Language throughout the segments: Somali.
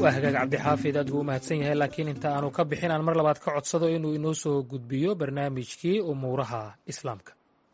waa hagaag cabdixaafid aad buu u mahadsan yahay laakiin inta aanu ka bixin aan mar labaad ka codsado inuu inoo soo gudbiyo barnaamijkii umuuraha islaamka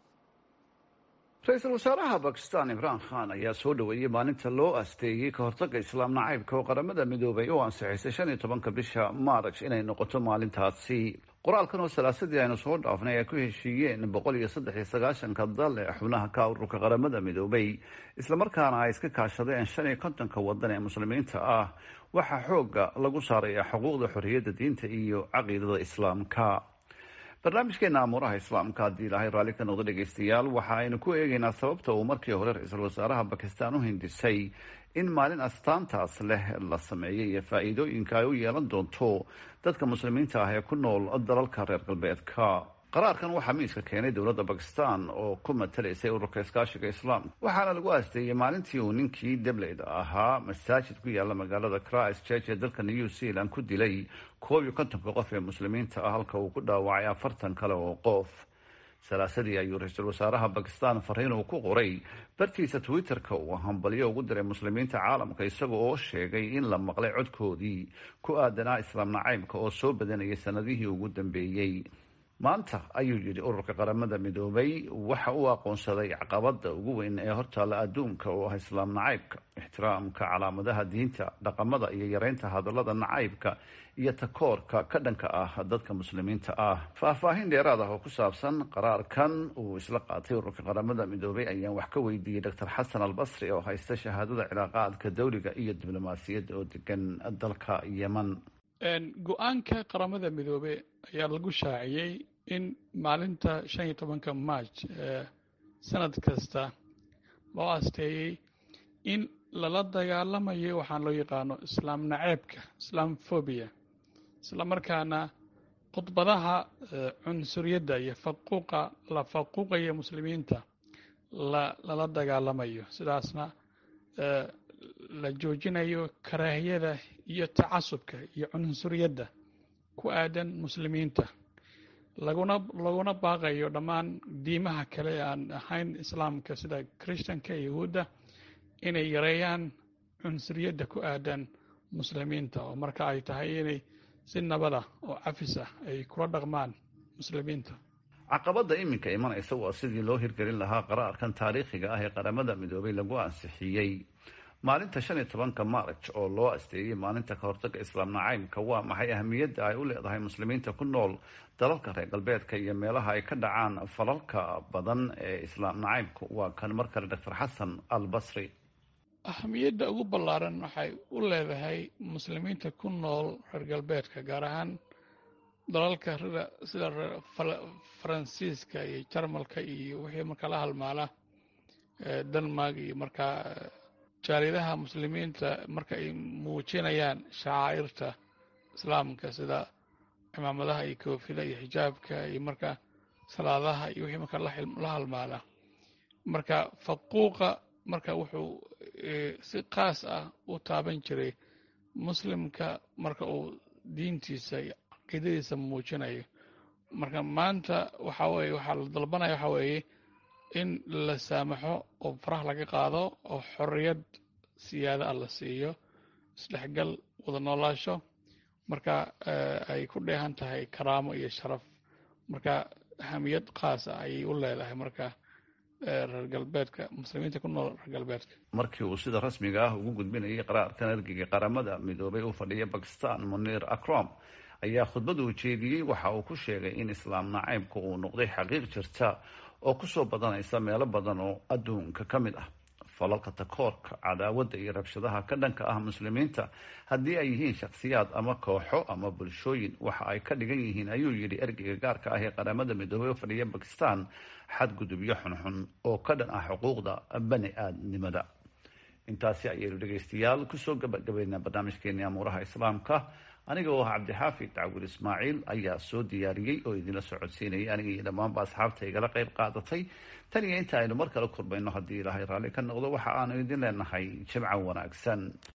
ra-iisul wasaaraha bakistan imraan khan ayaa soo dhoweeyey maalinta loo asteeyey ka hortagga islaam nacaybka oo qaramada midoobay oo ansixisay shan iyo tobanka bisha maaraj inay noqoto maalintaasi qoraalkan oo salaasadii aynu soo dhaafnay ay ku heshiiyeen boqol iyo saddex iyo sagaashanka dal ee xubnaha ka ururka qaramada midoobay islamarkaana ay iska kaashadeen shan iyo kontonka wadan ee muslimiinta ah waxaa xooga lagu saaraya xuquuqda xorriyadda diinta iyo caqiidada islaamka barnaamijkeena amuuraha islaamka haddii ilaahay raalli ka noqdo dhegeystayaal waxa aynu ku eegeynaa sababta uu markii hore ra-iisul wasaaraha bakistan u hindisay in maalin astaantaas leh la sameeyey iyo faa-iidooyinka ay u yeelan doonto dadka muslimiinta ah ee ku nool dalalka reer galbeedka qaraarkan waxaa miiska keenay dowladda bakistan oo ku matalaysay ururka iskaashiga islaamka waxaana lagu aasteeyey maalintii uu ninkii debleyda ahaa masaajid ku yaala magaalada christ church ee dalka new zealand ku dilay koob iyo kontonka qof ee muslimiinta ah halka uu ku dhaawacay afartan kale oo qof salaasadii ayuu ra-iisul wasaaraha bakistan fariin uu ku qoray bartiisa twitter-ka uu hambalyo ugu diray muslimiinta caalamka isaga oo sheegay in la maqlay codkoodii ku aadanaa islaam nacaybka oo soo badanayay sanadihii ugu dambeeyey maanta ayuu yidhi ururka qaramada midoobay waxa uu aqoonsaday caqabada ugu weyn ee hortaalla adduunka oo ah islaam nacaybka ixtiraamka calaamadaha diinta dhaqamada iyo yareynta hadallada nacaybka iyo takoorka ka dhanka ah dadka muslimiinta ah faahfaahin dheeraad ah oo ku saabsan qaraarkan uu isla qaatay ururka qaramada midoobay ayaan wax ka weydiiyey doctor xasan albasri oo haysta shahaadada cilaaqaadka dawliga iyo diblomaasiyadda oo degan dalka yeman go-aanka qaramada midoobe ayaa lagu shaaciyey in maalinta shan iyo tobanka march ee sanad kasta loo asteeyey in lala dagaalamayo waxaan loo yaqaano islaam naceebka islaam phobia isla markaana khudbadaha cunsuriyadda iyo faquuqa la faquuqaya muslimiinta la lala dagaalamayo sidaasna la joojinayo karaahiyada iyo tacasubka iyo cunsuriyadda ku aadan muslimiinta laguna laguna baaqayo dhammaan diimaha kale ee aan ahayn islaamka sida christanka yahuudda inay yareeyaan cunsuriyadda ku aadan muslimiinta oo marka ay tahay inay si nabada oo cafis ah ay kula dhaqmaan muslimiinta caqabadda iminka imanaysa waa sidii loo hirgelin lahaa qaraarkan taariikhiga ah ee qaramada midoobay lagu ansixiyey maalinta shan iyo tobanka march oo loo asteeyey maalinta ka hortagga islaam nacaybka waa maxay ahamiyadda ay u leedahay muslimiinta ku nool dalalka reer galbeedka iyo meelaha ay ka dhacaan falalka badan ee islaam nacaybka waa kan mar kale doctor xasan al basri ahamiyadda ugu ballaaran waxay u leedahay muslimiinta ku nool reer galbeedka gaar ahaan dalalka sida faransiiska iyo jarmalka iyo wixii markaa la halmaala denmark iyo markaa jaaliyadaha muslimiinta marka ay muujinayaan shacaa'irta islaamka sida cimaamadaha iyo koofida iyo xijaabka iyo marka salaadaha iyo wixii marka la halmaala marka faquuqa marka wuxuu si kaas ah u taaban jiray muslimka marka uu diintiisa iyo caqiidadiisa muujinayo marka maanta waxa weye waxaa la dalbanaya waxa weeye in la saamaxo oo faraha laga qaado oo xorriyad siyaada ah la siiyo isdhexgal wada noolaasho marka ay ku dheehan tahay karaamo iyo sharaf marka ahamiyad khaasa ayay u leedahay marka reer galbeedka muslimiinta ku nool reer galbeedka markii uu sida rasmiga ah ugu gudbinayay qaraarkan ergeyga qaramada midoobay u fadhiya bakistan munir akrom ayaa khudbad uu jeediyey waxa uu ku sheegay in islaam nacaybka uu noqday xaqiiq jirta oo kusoo badanaysa meelo badan oo adduunka ka mid ah falalka takoorka cadaawadda iyo rabshadaha ka dhanka ah muslimiinta haddii ay yihiin shakhsiyaad ama kooxo ama bulshooyin waxa ay ka dhigan yihiin ayuu yidhi ergeyga gaarka ah ee qaramada midoobey oo fadhiya bakistan xadgudubyo xunxun oo ka dhan ah xuquuqda bani aadnimada intaasi ayaynu dhegaystayaal kusoo gabagabaynaa barnaamijkeeni amuuraha islaamka aniga oo ah cabdixaafid dacwil ismaaciil ayaa soo diyaariyey oo idinla socodsiinayay aniga iyo dhammaanba asxaabta igala qayb qaadatay tan iyo inta aynu mar kale kulmayno haddii ilaahay raalli ka noqdo waxa aanu idin leenahay jimco wanaagsan